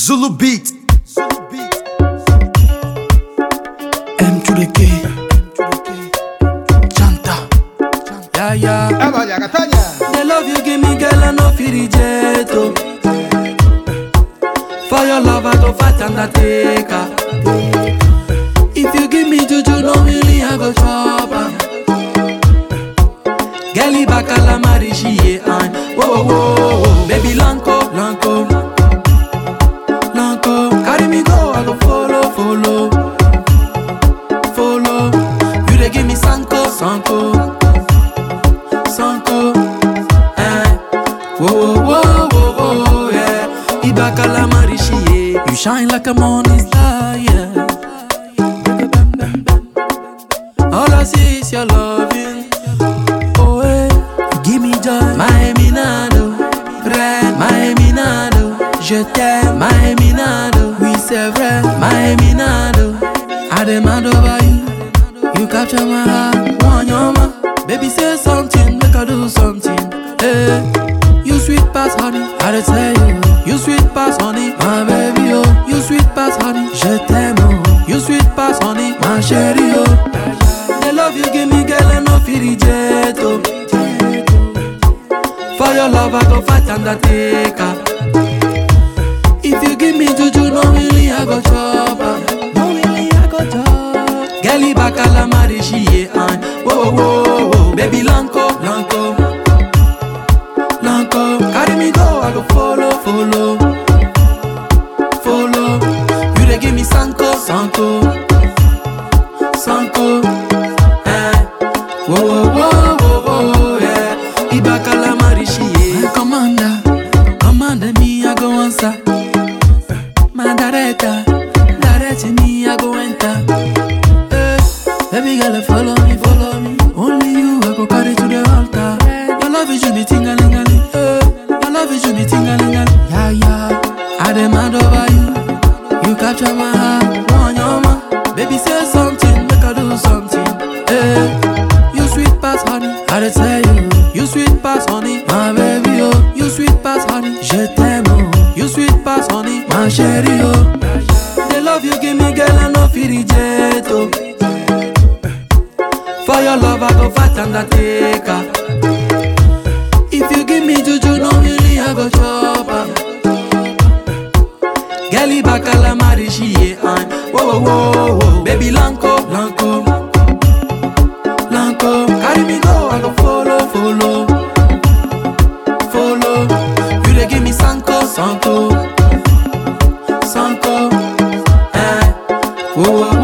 Zulu beat. Zulu beat. M to the K. Chanta. Yeah, yeah. Eh, vaya, Catania. The love you give me, girl, I no feel reject. Oh. For your love, I go fight undertaker. If you give me juju, no really, I go chop am. Girlie bakala marry she a an. Whoa, whoa, whoa, whoa. Baby lanko, lanko, lanko. Carry me go, I go follow, follow, follow. You dey give me sanko, sanko, sanko. Eh. Whoa, whoa, whoa, whoa, whoa, yeah. Ibakala marry she a. You shine like a morning star, yeah. All I see is your loving. Oh, eh, you give me joy. My Minado, vrai, my Minado. Je t'aime, my Minado. Oui, c'est vrai, my Minado. I demand over you. You capture my heart, one yoma. Baby, say something, make I do something. Hey, you sweet pass honey, I dey tell you. You sweet pass honey, my baby, oh. You sweet pass honey, je t'aime, oh. You sweet pass honey, my chérie, oh. The love you give me, girl, I no feel reject, oh. For your love, I go fight undertaker. If you give me juju, no really, I go chop am. No really, I go chop. Girlie bakala marry she a an. Whoa, whoa, whoa, whoa. Baby lanko, lanko, lanko. Carry me go, I go follow, follow, follow. You dey give me sanko, sanko, sanko. Eh. Whoa, whoa, whoa, whoa, whoa, yeah. Ibakala marry she a. My commander, commander me, I go answer. My director, direct me, I go enter. Eh, baby girl, follow me, follow me. Only you, I go carry to the altar. Your love is you be tingalingaling. Eh, your love is you be tingalingaling. Yeah, yeah. I demand over you. You capture my heart, one yoma. Baby, say something, make I do something. Eh, you sweet pass honey, I dey tell you. You sweet pass honey, my baby, oh. You sweet pass honey, je t'aime, oh. You sweet pass honey, my chérie, oh. The love you give me, girl, I no feel reject, oh. For your love, I go fight undertaker. If you give me juju, no really, I go chop am. Girlie bakala marry she a an. Whoa, whoa, whoa, whoa. Baby lanko, lanko, lanko. Carry me go, I go follow, follow, follow. You dey give me sanko, sanko, sanko. Eh. Whoa, whoa,